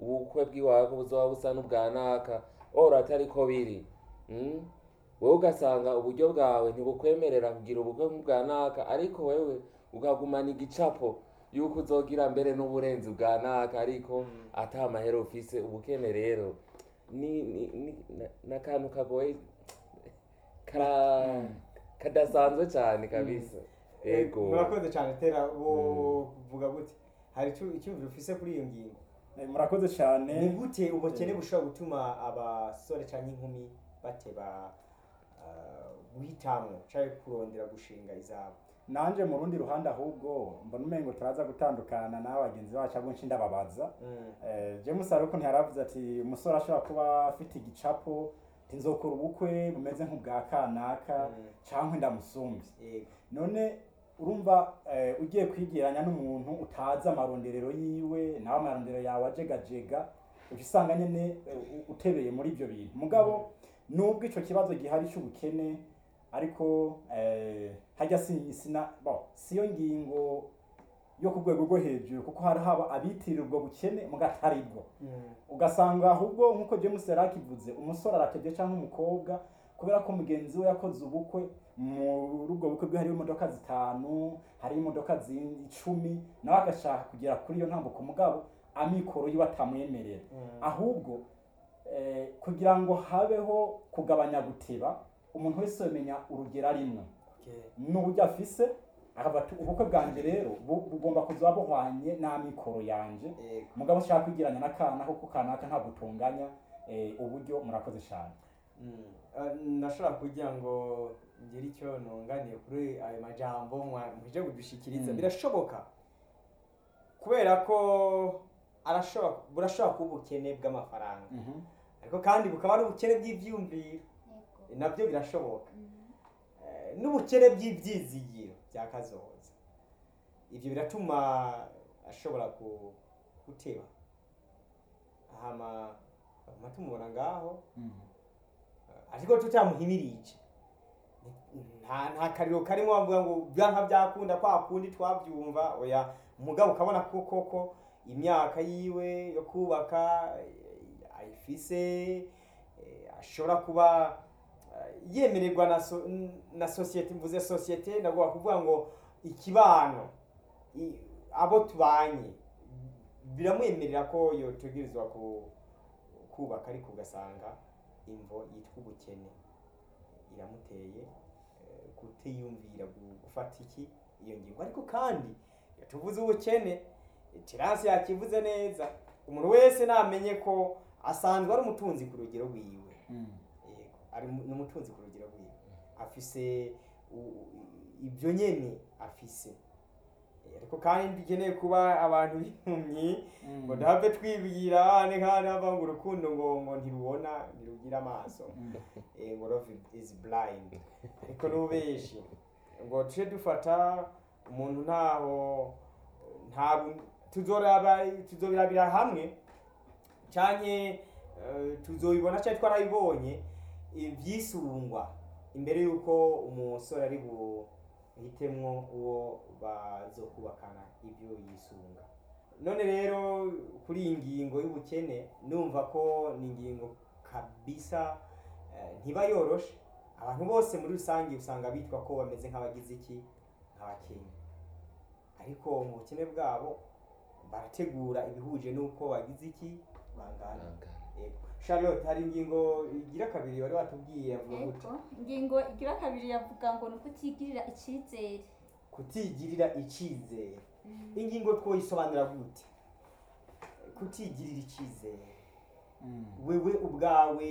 ubukwe bw'iwawe ko buzoba busa n'ubwa naka ora atari ko biri mm? wewe ugasanga uburyo bwawe ntibukwemerera kugira ubukwe nk'ubwa naka ariko wewe ukagumana igicapo yuko uzogira mbere n'uburenzi bwa naka ariko ata mahera ufise ubukene rero ni ni ni na- n'akantu kagoye kara kadasanzwe cyane kabisa yego murakoze cyane tera uvuga gute hari icyo- icyumviro ufise kuri iyo ngingo Eh, murakoze cyane ni gute ubukene bushobora gutuma abasore cyangwa inkumi bateba ah, guhitamwo cyangwa kurondera gushinga izabo nanje mu rundi ruhande ahubwo mbona umengo turaza gutandukana n'aba bagenzi bacu abo nshi ndababaza Mm. Eh, james hari ukuntu yaravuze ati umusore ashobora kuba afite igicapo ati nzokora ubukwe bumeze nk'ubwa kanaka Mm. cyangwa ndamusumbye yego none urumva eh, ugiye kwigeranya n'umuntu utazi amaronderero yiwe nawe amaronderero yawe ajegajega uca usanga nyine eh, u- utebeye muri ibyo bintu mugabo nubwo icyo kibazo gihari cy'ubukene ariko eh, hajya si- sina bo siyo ngingo yo ku rwego rwo hejuru kuko hari haba abitirira ubwo bukene muga atari bwo Mm. ugasanga ahubwo nk'uko james yari akivuze umusore aratebye cyangwa umukobwa kubera ko mugenzi we yakoze ubukwe muri ubwo bukwe bwe hariho imodoka zitanu hariho imodoka zindi icumi nawe agashaka kugera kuri iyo ntambuko mugabo amikoro yiwe atamwemerera Mm. ahubwo eh, kugira ngo habeho kugabanya guteba umuntu wese yamenya urugero arimwo Okay. n'uburyo afise akavuga ati ubukwe bwanjye rero bu- bugomba kuzoba buhwanye n'amikoro yanje Yego. mugabo ushaka kwigiranya n'akana kuko kanaka ntabwo utunganya eh, uburyo murakoze cyane Mm. Ah, nashobora kugira ngo ngire icyo nunganiye kuri ayo majambo mwa- muje kudushikiriza Mm. birashoboka kubera ko arashobora burashobora kuba ubukene bw'amafaranga ariko kandi bukaba ari ubukene bw'ibyumviro nabyo birashoboka Eh, n'ubukene bw'ibyizigiro bya kazoza ibyo biratuma ashobora ku- guteba hama hama tumubona ngaho ariko tutamuhimirije nta nta kariro karimo bavuga ngo byanka byakunda kwa kundi twabyumva oya umugabo ukabona ko koko imyaka yiwe yo kubaka eh, ayifise eh, ashobora kuba eh, yemererwa na so, na sosiyete mvuze sosiyete ndavuga kuvuga ngo ikibano i- abo tubanye biramwemerera ko yotegerezwa ku kubaka ariko ugasanga imvo yitwa ubukene iramuteye eh, kutiyumvira gu- gufata iki iyo ngingo ariko kandi iyo tuvuze ubukene terasi yakivuze neza umuntu wese namenye ko asanzwe ari umutunzi ku rugero rwiwe yego ari mu- ni umutunzi ku rugero rwiwe afise u- u- ibyo nyene afise Eh, ariko kandi dukeneye kuba abantu b'impumyi ngo ndahave twibwira abana kandi bava ngo urukundo ngo ngo ntirubona ntirugira amaso eh, ngo love is blind ariko n'ubeshi ngo tuje dufata umuntu ntaho ntabwo tuzoraba tuzobirabira hamwe canke eh, tuzobibona cyangwa twarabibonye ivyisungwa imbere yuko umusore ari buhitemwo uwo bazokubakana ibyo yisunga none rero kuri iyi ngingo y'ubukene numva ko ni ingingo kabisa eh, ntiba yoroshe abantu bose muri rusange usanga bitwa ko bameze nk'abagize iki nk'abakenya ariko mu bukene bwabo barategura ibihuje n'uko bagize iki bangana Yego. charlotte hari ingingo igira kabiri wari watubwiye avuga gute Ego, ingingo igira kabiri yavuga ngo ni ukutigirira icyizere kutigirira icyizere ingingo twoyisobanura gute kutigirira icyizere wewe ubwawe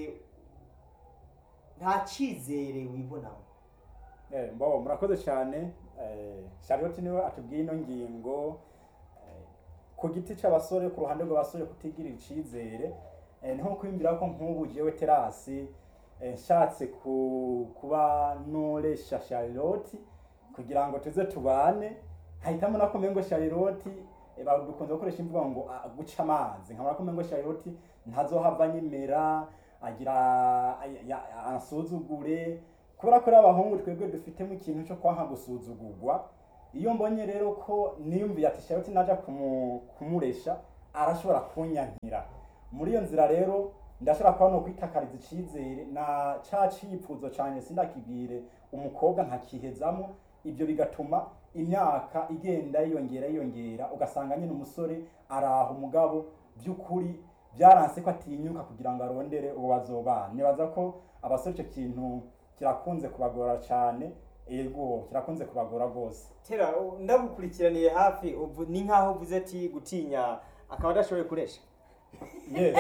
nta cyizere wibonamo Eh, mbo murakoze cyane eh, charlotte niwe atubwiye ino ngingo eh, ku giti cy'abasore ku ruhande rw'abasore kutigirira icyizere eh, niho kwiyumvira ko nk'ubu jewe terasi eh, nshatse ku, kuba noresha charlotte kugira ngo tuze tubane hahitamo nako mengo charlotte eh, ba- dukunze gukoresha imvugo ngo ah, guca amazi nkabona ko mengo charlotte ntazohava nyemera agira ay- ya- ansuzugure kubera ko ari abahungu twebwe dufitemo ikintu cyo kwanka gusuzugurwa iyo mbonye rero ko niyumviye ati charlotte naja kumu- kumuresha arashobora kunyankira muri iyo nzira rero ndashobora kuba no kwitakariza icizere na ca cifuzo canje sindakibwire umukobwa nkakihezamo ibyo bigatuma imyaka igenda yiyongera yiyongera ugasanga nyine umusore araha umugabo by'ukuri byaranse ko atinyuka kugira ngo arondere uwo bazobana nibaza ko abasore icyo kintu kirakunze kubagora cyane yego kirakunze kubagora rwose tera u- ndagukurikiraniye hafi ubu ni nkaho uvuze ati gutinya akaba adashoboye kuresha yes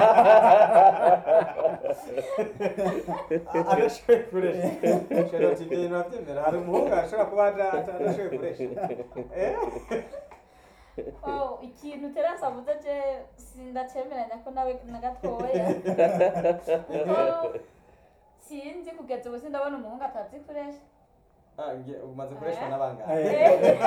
A- adashoboye kuresha sheroti ibyo bintu urabyemera hari umuhungu ashobora kuba ada- ada- adashoboye kuresha Eh? Oh, ikintu terasi avuze je sindacemeranya ko nawe na gatoya kuko sinzi kugeza ubu sindabona umuhungu atazi kuresha Ah, nge- umaze kureshwa Eh? n'abangahe Eh,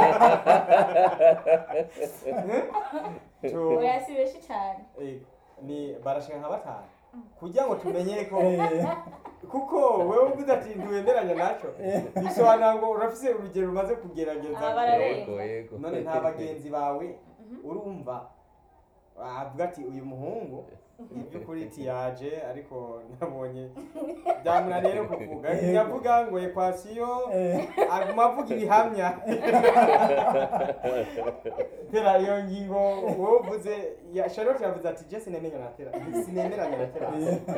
Tu- oya si benshi cyane eh, ni barashika nka batanu kugira ngo tumenye ko eh, kuko wewe uvuze ati ntiwemeranya naco bisobanura ngo urafise urugero rumaze kugerageza Ah, bararenga. yego yego none nta bagenzi bawe urumva avuga ati uyu muhungu iby'ukuri tiyaje ariko nabonye byamunaniye no kuvuga yavuga ngo ekwasiyo eh, aguma avuga ibihamya tera iyo ngingo wowe uvuze ya charlotte yavuze ati je sinemenya na tera sinemeranya na tera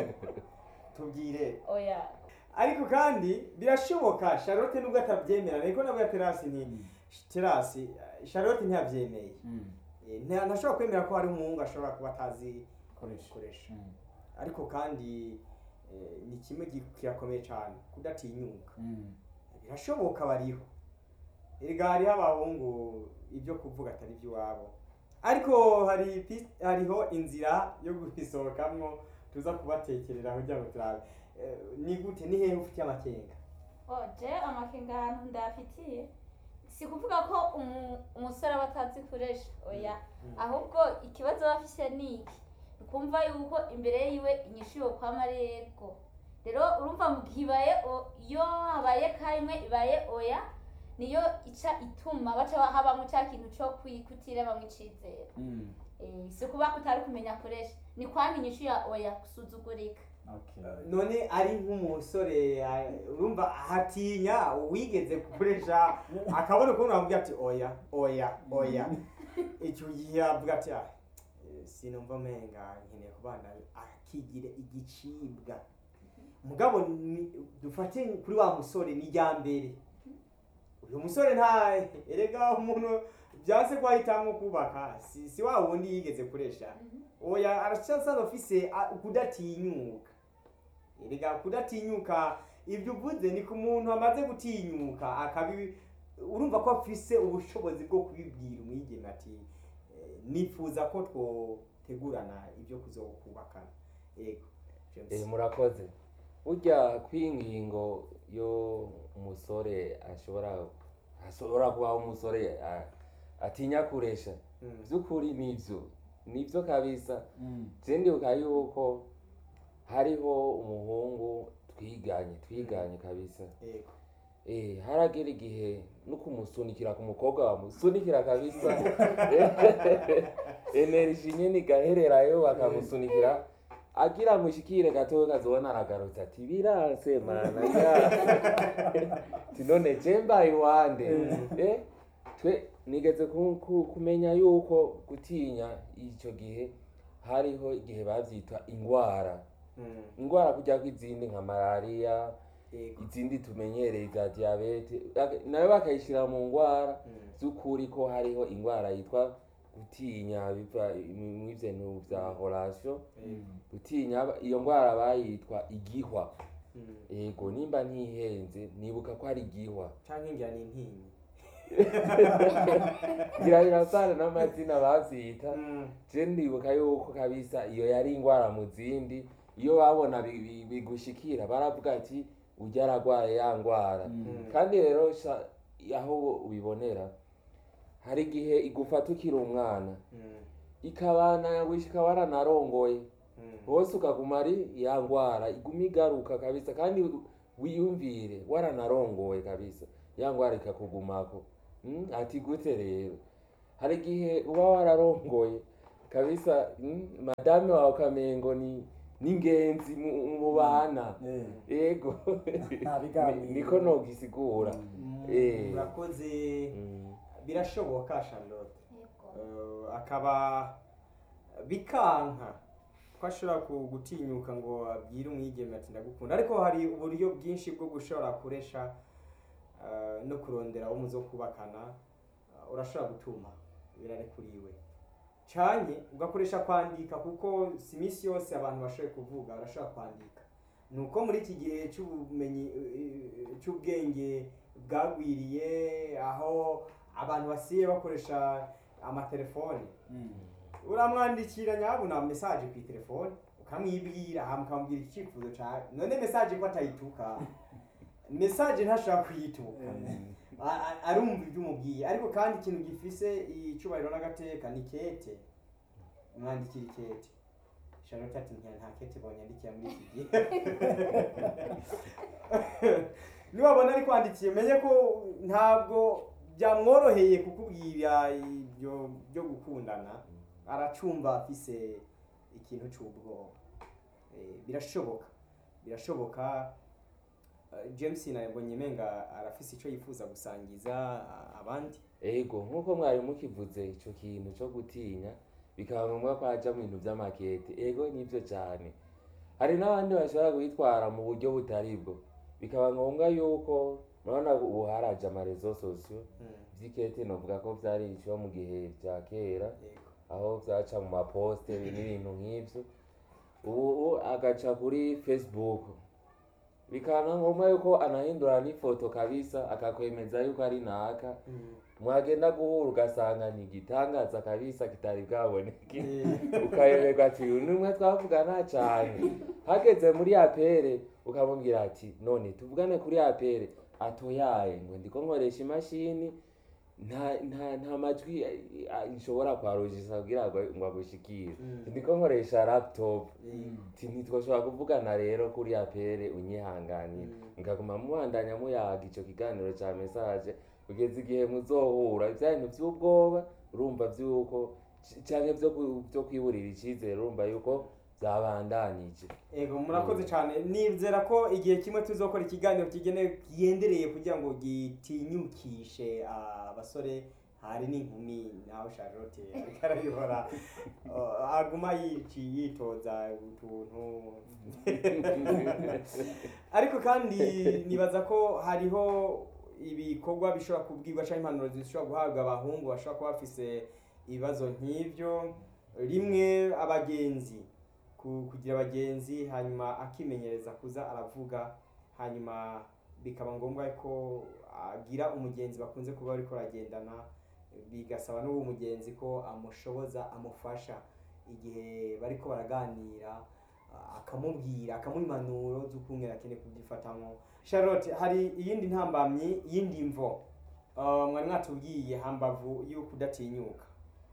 tubwire oya ariko kandi birashoboka charlotte nubwo atabyemera ariko nabwo ya terasi ni terasi charlotte ntiyabyemeye mm, Eh, nta- ntashobora kwemera ko hari umuhungu ashobora kuba atazi koresha. gukoresha Mm, ariko kandi eh, ni kimwe gi- kirakomeye cyane kudatinyuka mm, birashoboka bariho erega hariho abahungu ibyo kuvuga atari iby'iwabo ariko hari pi- hariho inzira yo kubisohokamo tuza kubatekerera kugira ngo turabe Eh, ni gute ni hehe ufitiye amakenga oje amakenga ahantu ndafitiye si kuvuga ko umu- umusore aba atazi kuresha oya Mm. ahubwo ikibazo aba afise ni iki ni ukumva yuko imbere yiwe inyishu yokwama ari yego rero urumva mu gihe ibaye o- iyo habaye kamwe ibaye oya niyo ica ituma baca habamo cya kintu cyo kwi- kutiremamwo icizere mm, Eh, si kuba kutari kumenya kuresha ni kwanga inyishu ya oya gusuzugurika okay. none ari nk'umusore ah, urumva hatinya uwigeze gukoresha akabona ukuntu bamubwira ati oya oya oya icyo gihe avuga ati "Ah, eh, sinumva menga nkeneye kubana akigire igicibwa mugabo ni- dufate kuri wa musore ni rya mbere uyu musore nta erega umuntu byanse ko ahitamo kubaka si, si wa wundi yigeze kuresha oya aracyasaza afise ah, kudatinyuka erega kudatinyuka ibyo uvuze ni ku muntu amaze gutinyuka akabi urumva ko afise ubushobozi bwo kubibwira umwigeme ati eh, nifuza ko twotegurana ibyo kuzokubakana yego James. Eh, murakoze burya kw'ingingo yo umusore ashobora ashobora kubaho umusore a- atinya kuresha Mm. by'ukuri nivyo nivyo kabisa Mm, je ndibuka yuko hariho umuhungu twiganye twiganye kabisa yego eh haragera igihe no kumusunikira ku mukobwa wamusunikira kabisa energy nyene igahererayo bakamusunikira agira mushikire gatowe kazobona aragarutse ati biranse mana ya tinone je mbaye iwande eh twe nigeze ku- ku- kumenya yuko gutinya ico gihe hariho igihe bavyitwa ingwara Mm. ingwara kujya kw'izindi nka malariya yego izindi tumenyereye za diyabete Ag- nayo bakayishyira mu ngwara Mm. z'ukuri ko hariho ingwara yitwa gutinya biva mu bintu bya horasiyo Yego. gutinya aba- iyo ngwara bayitwa igihwa Mm. yego nimba ntihenze nibuka ko hari igihwa canke ngira ni intinyi ngira birasana n'amazina bavyita Mm. je ndibuka yuko kabisa iyo yari ingwara mu zindi iyo babona bi- bi- bigushikira baravuga ati ujya aragwaye ya ngwara mm, kandi rero sha- aho ubibonera hari igihe igufata ukiri umwana Mm. ikabana wishika waranarongoye Mm. hose ukaguma ari ya ngwara iguma igaruka kabisa kandi wiyumvire waranarongoye kabisa ya ngwara ikakugumako mm? ati gute rero hari igihe uba wararongoye kabisa mm, madame wawe ukamengo ni n'ingenzi mu mu bana Eh, yego Nta biganiro. Ni- niko nogisigura Eh. murakoze Mm. birashoboka charlotte Yego. Eh, akaba bikanka ko ashobora ku- gutinyuka ngo abwire umwigeme ati ndagukunda ariko hari uburyo bwinshi bwo gushobora kuresha eh, no kurondera abo muzo kubakana Eh, urashobora gutuma birarekuriwe canye ugakoresha kwandika kuko si iminsi yose abantu bashoboye kuvuga barashobora kwandika ni uko muri iki gihe cy'ubumenyi eh, cy'ubwenge bwagwiriye aho abantu basiye bakoresha amatelefoni mm. uramwandikira nyabuna mesaje ku telefone ukamwibwira hama ukamubwira icyifuzo cyawe none mesaje ko atayituka mesaje ntashobora kuyituka A- a- arumva ibyo umubwiye ariko kandi ikintu gifise icyubahiro n'agateka ni kete mwandikira ikete charlotte ati ntiya nta kete bonyandikira muri iki gihe niwabona ari kwandikiye menye ko ntabwo byamworoheye kukubwira ibyo byo gukundana aracumba afise ikintu cy'ubwoba Eh, birashoboka birashoboka Eh, james nabonye menga arafise icyo yifuza gusangiza ah, abandi ego nk'uko mwari mukivuze icyo kintu cyo gutinya bikaba ngombwa ko haja mu bintu by'amakete ego nibyo cyane hari n'abandi bashobora kubitwara mu buryo butari bwo bikaba ngombwa yuko murabona ubu haraje amarezo sosiyo by'ikete novuga ko byari iciho mu gihe bya kera Yego. aho byaca mu maposite n'ibintu nk'ibyo ubu agaca kuri facebook bikaba ngombwa yuko anahindura n'ifoto kabisa akakwemeza yuko ari naka Mm. mwagenda guhura ugasanga ni igitangaza kabisa kitari bwaboneke Eh, ukayoberwa ati uyu ni umwe twavugana cyane hageze muri apere ukamubwira ati none tuvugane kuri apere atoyaye ngo ndiko nkoresha imashini nta nta nta majwi eh, eh, nshobora kwarujisa kugira ngo ngo agushikire Mm. ndiko nkoresha laptop eh, Ati ntitwashobora kuvugana rero kuri apere unyihanganira Mm. mukaguma mubandanya muyaga ico kiganiro ca message kugeza igihe muzohura vya bintu vy'ubwoba urumva vyuko c- canke vyo ku- vyo kwiburira icizere urumva yuko vyabandanije Ego murakoze cyane nizera ko igihe kimwe tuzokora ikiganiro kigenewe kigendereye kugira ngo gitinyukishe abasore hari n'inkumi nawe Charlotte ariko arabibora Uh, aguma yici yitoza utuntu ariko kandi nibaza ko hariho ibikorwa bishobora kubwirwa cyangwa impanuro zishobora guhabwa abahungu bashobora kuba bafise ibibazo nk'ibyo rimwe abagenzi ku- kugira abagenzi hanyuma akimenyereza kuza aravuga hanyuma bikaba ngombwa ko agira umugenzi bakunze kuba bariko baragendana bigasaba n'uwo mugenzi ko amushoboza amufasha igihe bariko baraganira a- akamubwira akamuha impanuro z'ukungene akeneye kubyifatamo charlotte hari iyindi ntambamyi iyindi mvo Uh, mwari mwatubwiye hambavu y'uko udatinyuka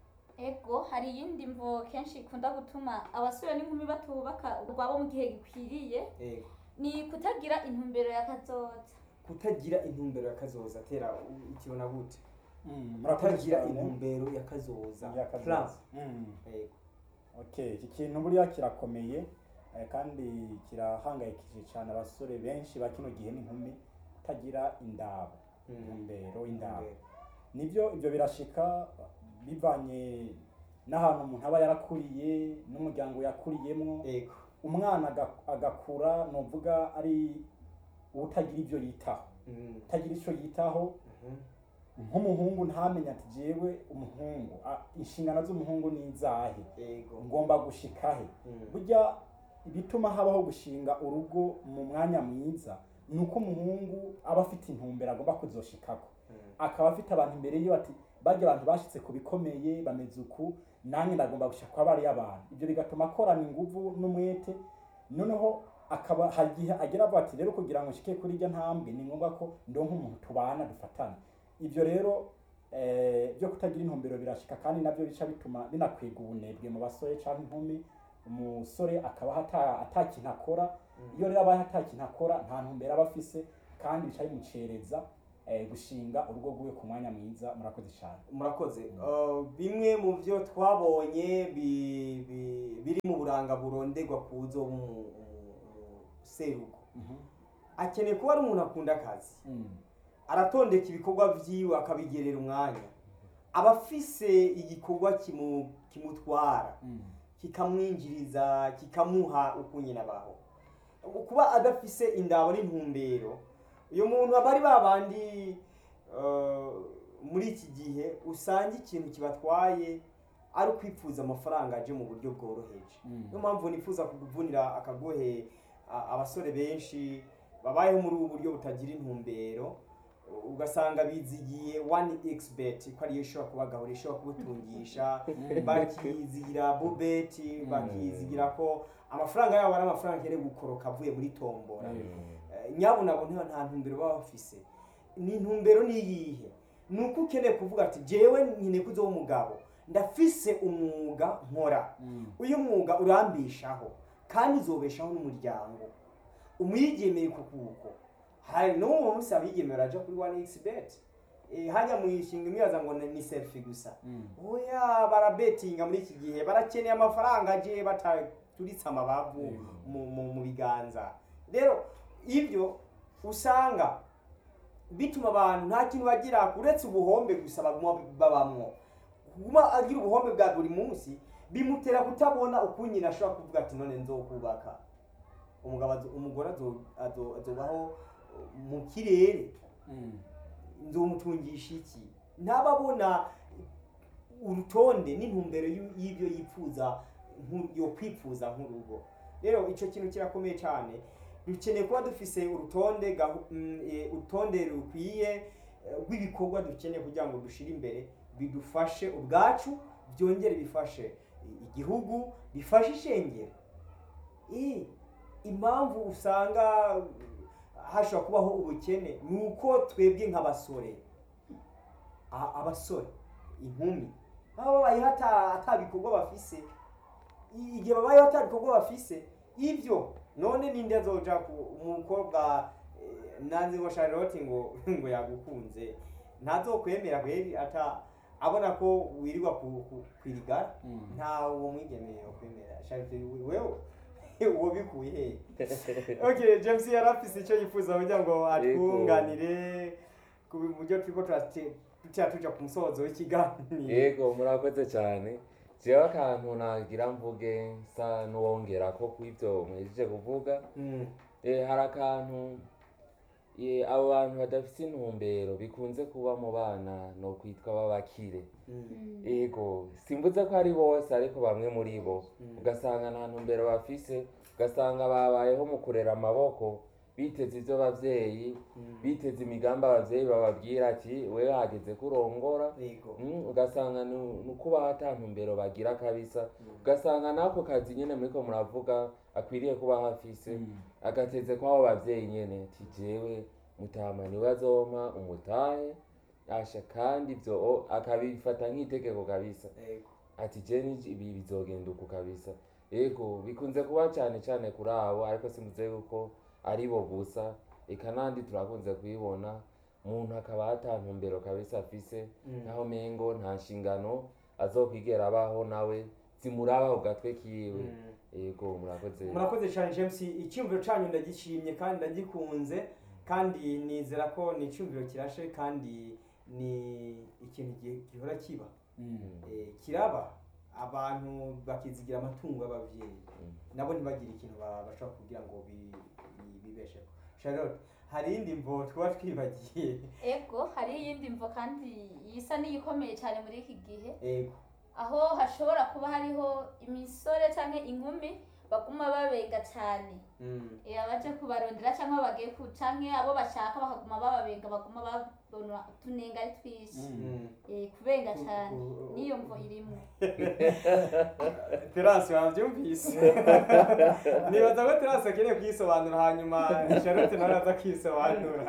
ego hari iyindi mvo kenshi ikunda gutuma abasore n'inkumi batubaka urwabo mu gihe gikwiriye Ego. ni kutagira intumbero ya kazoza kutagira intumbero ya kazoza tera u- ukibona gute Mm, murakoze kutagira cyane. intumbero ya kazoza Ya Plan. kazoza. Mm. Ego. Okay, iki kintu buriya kirakomeye eh, kandi kirahangayikishije cyane abasore benshi ba kino gihe n'inkumi kutagira indabo Mm. intumbero indabo Intumbero. nibyo ibyo birashika bivanye n'ahantu umuntu aba yarakuriye n'umuryango yakuriyemo Ego. umwana aga- agakura nuvuga ari utagira ibyo yitaho Mm. utagira icyo yitaho Mhm. nk'umuhungu ntamenye ati jewe umuhungu a- inshingano z'umuhungu ni izahe Ego. ngomba gushika he Mm. burya ibituma habaho gushinga urugo mu mwanya mwiza ni uko umuhungu aba afite intumbero agomba kuzoshikako Mm. akaba afite abantu imbere yiwe ati bajya abantu bashitse ku bikomeye bameze uku nanjye ndagomba gushaka kwa bariya abantu ibyo bigatuma akorana inguvu n'umwete noneho akaba hari igihe agera avuga ati rero kugira ngo nshike kuri iryo ntambwe ni ngombwa ko ndonka umuntu tubana dufatana ibyo rero eh, byo kutagira intumbero birashika kandi nabyo bica bituma binakwega ubunebwe mu basore cyangwa inkumi umusore akaba ata- atakintu akora iyo rero abaye atakintu akora nta ntumbero aba afise kandi bica bimucereza eh, gushinga urugo rwiwe ku mwanya mwiza murakoze cyane murakoze Uh, bimwe mu byo twabonye bi- bi- biri mu buranga buronderwa ku zo mu seruko akeneye kuba ari umuntu akunda akazi Mm. aratondeka ibikorwa vyiwe akabigerera umwanya aba afise igikorwa kimu- kimutwara Mm. kikamwinjiriza kikamuha uko nyine abaho kuba adafise indabo n'intumbero uyu muntu aba ari ba bandi eh, muri iki gihe usanga ikintu kibatwaye ari ukwipfuza amafaranga aje mu buryo bworoheje Mm. niyo mpamvu nifuza kukuvunira akagohe a- abasore benshi babayeho muri ubu buryo butagira intumbero ugasanga bizigiye one xbet ko ariyo ishobora kubagahura ishobora kubutungisha bakizigira bubeti bakizigira ko amafaranga yabo ari amafaranga akeneye gukoroka avuye muri tombora Eh, nyabunabo nta nta ntumbero baba bafise ni intumbero ni iyihe ni uko ukeneye kuvuga ati jewe nkeneye kuzoba umugabo ndafise umwuga nkora Mm. uyu mwuga urambishaho kandi uzobeshaho n'umuryango umwigemeye ku kuko hari n'uwo munsi abigemeye baraja kuri one xbet Eh, hajya mu ishinga imwibaza ngo ni ni selfie gusa Mm. oya barabetinga muri iki gihe barakeneye amafaranga aje bataturitse amabavu Yego. mu, mu, mu biganza rero ibyo usanga bituma abantu nta kintu bagira uretse ubuhombe gusa baguma babamwo kuguma agira ubuhombe bwa buri munsi bimutera kutabona uko nyina ashobora kuvuga ati none nzokubaka umugabo azo- umugore azo- azo- azobaho mu kirere Mm. nzomutungisha iki ntababona urutonde n'intumbero y'u- y'ibyo yifuza nku- yo kwifuza nk'urugo rero icyo kintu kirakomeye cyane dukeneye kuba dufise urutonde gahu- mm, eh, urutonde rukwiye eh, rw'ibikorwa dukeneye kugira ngo dushire imbere bidufashe ubwacu byongere bifashe i- igihugu bifashe ishengero Eh, impamvu usanga uh, hashobora kubaho ubukene ni uko twebwe nk'abasore a- abasore inkumi baba babayeho ata- ata bikorwa bafise I- igihe babayeho ata bikorwa bafise ibyo none ninde azoja ku umukobwa eh, nanze ngo charlotte ngo ngo yagukunze ntazokwemera kweri ata abona ko wirirwa ku- ku- kwirigara Mm. nta uwo mwigemeye kwemera charlotte wewe uwo bikuye hehe okay james yari afise icyo yifuza kugira ngo atwunganire ku buryo turiko turate- tuca tuja ku musozo w'ikiganiro yego murakoze cyane jewe akantu nagira mvuge sa n'uwongera ko kw'ibyo muhejeje kuvuga Mm, Eh, hari akantu eh, abo bantu badafite intumbero bikunze kuba mu bana no kwitwa b'abakire mm, ego simvuze ko ari bose ariko bamwe muri bo Mm. ugasanga nta ntumbero bafise ugasanga babayeho mu kurera amaboko biteze ibyo abavyeyi mm. biteze imigambi abavyeyi bababwira ati wewe hageze kurongora yego Mm, ugasanga ni ni ukubaho ata ntumbero bagira kabisa Mm. ugasanga n'ako kazi nyene muriko muravuga akwiriye kuba hafise Mm. agateze kw'abo bavyeyi nyene ati jewe mutama niwe azompa umutahe asha kandi ivyo o- akabifata nk'itegeko kabisa yego ati je ni- ibi bizogenda uku kabisa ego bikunze kuba cane cane kuri abo ariko simvuze yuko ari bo gusa eka nandi turakunze kubibona umuntu akaba ata ntumbero kabisa afise Mm. naho mengo nta nshingano azokwigera abaho nawe zimuraba ku gatwe kiwe Mm. ego murakoze murakoze cyane james icyumviro cyanyu ndagishimye kandi ndagikunze kandi nizera ko ni icyumviro kirashe kandi ni ikintu gi- gihora kiba Mm. Eh, kiraba abantu bakizigira amatungo y'ababyeyi Mm. nabo ntibagire ikintu ba- bashobora kugira ngo bi- bi- bibesheho charlotte hari indi mvo twaba twibagiye ego hari iyindi mvo kandi isa n'iyikomeye cyane muri iki gihe yego aho hashobora kuba hariho imisore cyangwa inkumi baguma babenga cyane Mm. Eh, abaje kubarondera cyangwa bagiye ku canke abo bashaka bakaguma bababenga baguma babona utunenga ari twinshi Mm. Mm. Eh, kubenga Ku- cyane ku- niyo mvo irimo terasi wabyumvise nibaza ko terasi akeneye kuyisobanura hanyuma charlotte nawe aza akisobanura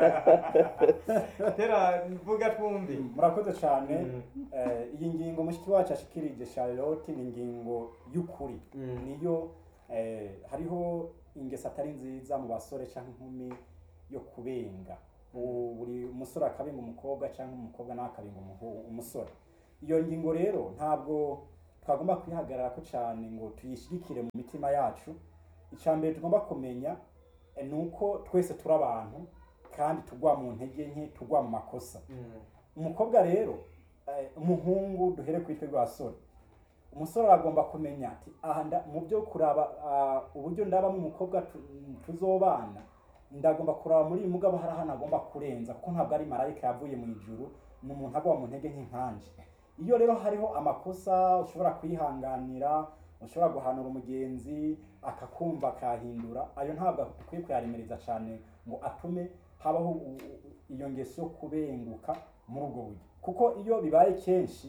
tera mvuga twumve murakoze cyane Mm. Eh, iyi ngingo mushiki wacu ashikirije charlotte ni ingingo y'ukuri Mm. niyo eh, hariho ingeso atari nziza mu basore cyangwa inkumi yo kubenga u- buri umusore akabinga umukobwa cyangwa umukobwa nawe akabinga umuhu- umusore iyo ngingo rero ntabwo twagomba kwihagarara ko cyane ngo tuyishyigikire mu mitima yacu icya mbere tugomba kumenya eh, ni uko twese turi abantu kandi tugwa mu ntege nke tugwa mu makosa Mm. umukobwa rero eh, umuhungu duhere ku itwe rw'abasore umusore aragomba kumenya ati aha nda- mu byo kuraba ah, uburyo ndabamo umukobwa tu- tuzobana ndagomba kuraba muri uyu mugabo hari ahantu agomba kurenza kuko ntabwo ari marayika yavuye mu ijuru ni umuntu agwa mu ntege nk'inkanje iyo rero hariho amakosa ushobora kwihanganira ushobora guhanura umugenzi akakumva akahindura ayo ntabwo dukwiye kuyaremereza cyane ngo atume habaho u- u- iyo ngeso yo kubenguka muri ubwo buryo kuko iyo bibaye kenshi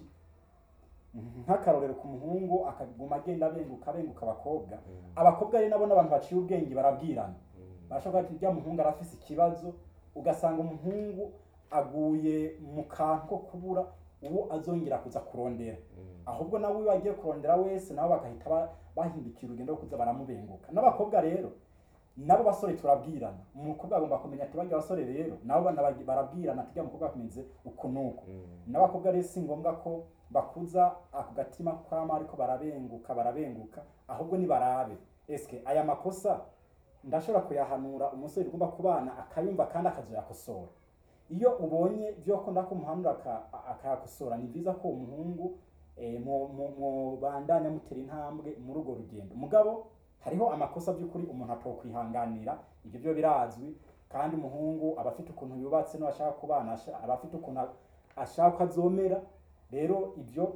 nk'akarorero ku muhungu akaguma agenda abenguka abenguka abakobwa abakobwa rero nabo n'abantu baciye ubwenge barabwirana barashobora kuba ati uriya muhungu arafise ikibazo ugasanga umuhungu aguye mu kantu ko kubura uwo azongera kuza kurondera ahubwo nawe iyo agiye kurondera wese nabo bagahita ba- bahindukira urugendo rwo kuza baramubenguka n'abakobwa rero nabo basore turabwirana umukobwa agomba kumenya ati barya basore rero nabo bana bagi- barabwirana ati uriya mukobwa akomeze uku n'uku n'abakobwa rero si ngombwa ko bakuza ako gatima kwama ariko barabenguka barabenguka ahubwo nibarabe eske aya makosa ndashobora kuyahanura umusore ugomba kubana akayumva kandi akazoyakosora iyo ubonye byo ko kumuhanura aka- akayakosora ni byiza ko umuhungu eh, mu- mu- mubandanya mutera intambwe muri urwo rugendo mugabo hariho amakosa by'ukuri umuntu atokwihanganira ibyo byo birazwi kandi umuhungu aba afite ukuntu yubatse n'abashaka kubana asha- aba afite ukuntu a- ashaka ko azomera rero ibyo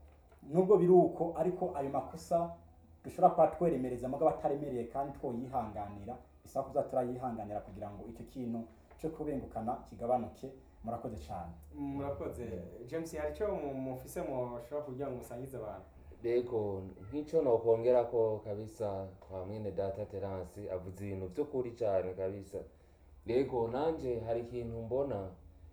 nubwo biri uko ariko ayo makosa dushobora kuba tweremereza mugabo ataremereye kandi twoyihanganira bisaba kuza turayihanganira kugira ngo icyo kintu cyo kubengukana kigabanuke murakoze cyane murakoze james hari icyo mu- mufise mushobora kugira ngo musangize abantu Bego nk'icyo nokongera ko kabisa kwa mwene data Terence avuze ibintu by'ukuri cyane kabisa Bego nanje hari ikintu mbona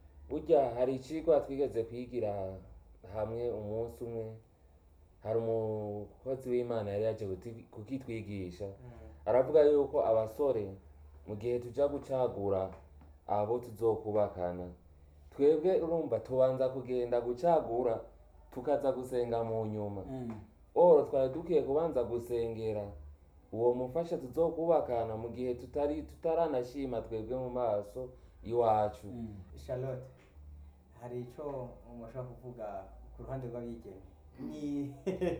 burya hari icigwa twigeze kwigira hamwe umunsi umwe hari umukozi w'imana yari yaje kuti- kukitwigisha aravuga yuko abasore mu gihe tuja gucagura abo tuzokubakana twebwe urumva tubanza kugenda gucagura tukaza gusenga mu nyuma oro twari dukwiye kubanza gusengera uwo mufasha tuzokubakana mu gihe tutari tutaranashima twebwe mu maso iwacu charlotte hari icyo mushobora kuvuga ku ruhande rw'abigeme ni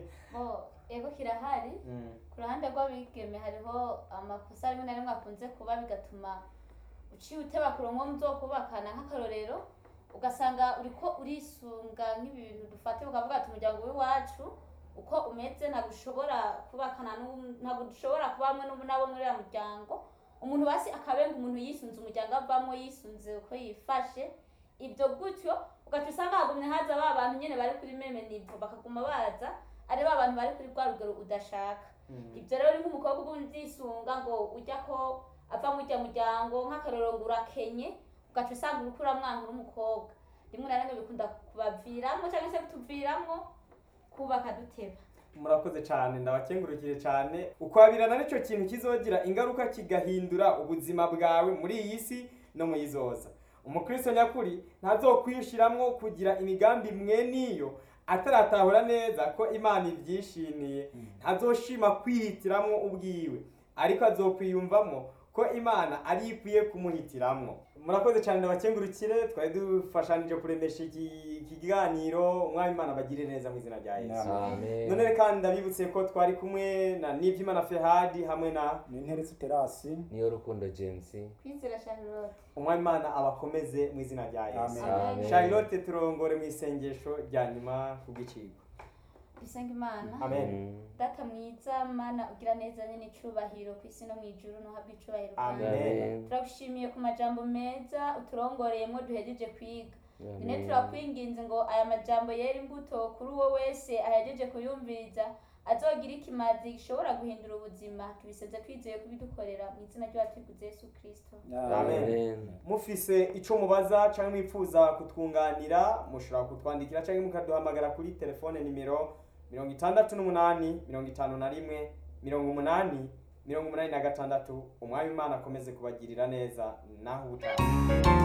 Oh, ego kirahari Mm. ku ruhande rw'abigeme hariho amakosa rimwe na rimwe akunze kuba bigatuma uciye uteba kurongo muzokubakana nk'akarorero ugasanga uriko urisunga nk'ibintu dufate ukavuga ati umuryango w'iwacu uko umeze ntabwo ushobora kubakana n'uwu- ntabwo dushobora kuba hamwe n'ubu nabo muri uriya muryango umuntu basi akabenga umuntu yisunze umuryango avamo yisunze uko yifashe ibyo gutyo ugaca usanga hagumye haza ba bantu nyine bari kuri meme nivo bakaguma baza ari ba bantu bari kuri rwa rugero udashaka Mm. ibyo rero ni nk'umukobwa uba uzisunga ngo ujya ko ava mu ujya muryango nk'akarorero ngo urakenye ugaca usanga uriko uramwanga uri umukobwa rimwe na rimwe bikunda kubaviramo cyangwa se kutuviramo kubaka duteba murakoze cyane ndabakengurukire cyane ukwabirana nicyo kintu kizogira ingaruka kigahindura ubuzima bwawe muri iyi si no mu yizoza umukristo nyakuri ntazokwishiramwo kugira imigambi imwe n'iyo ataratahura neza ko imana ibyishimiye ntazoshima kwihitiramwo ubwiwe ariko azokwiyumvamo ko imana ari yo ikwiye kumuhitiramwo murakoze cyane ndabakengurukire twari dufashanije kuremesha iki iki kiganiro umwami imana bagire neza mu izina rya yesu amen none kandi ndabibutse ko twari kumwe na nibyimana fehadi hamwe na ni interesi terasi niyo rukundo james kwizera charlotte umwami imana abakomeze mu izina rya yesu Amen. Amen. charlotte turongore mu isengesho rya nyuma ku bw'icigwa dusenga imana amen Mm. data mwiza mana ugira neza nyine icubahiro ku isi no mu ijuru ntuhabwe icubahiro Amen. bwawe Amen. turagushimiye ku majambo meza uturongoreyemo duhejeje kwiga nyine Amen. turakwinginze ngo aya majambo yera imbuto kuri uwo wese ahejeje kuyumviriza azogira ikimazi gishobora guhindura ubuzima tubiseze twizeye kubidukorera mu izina ry'uwatwiguze yesu kirisito Amen. Amen. mufise ico mubaza cyangwa mwifuza kutwunganira mushobora kutwandikira cyangwa mukaduhamagara kuri telefone nimero mirongo itandatu n'umunani mirongo itanu na rimwe mirongo umunani mirongo umunani na gatandatu umwami imana akomeze kubagirira neza naho ubutaha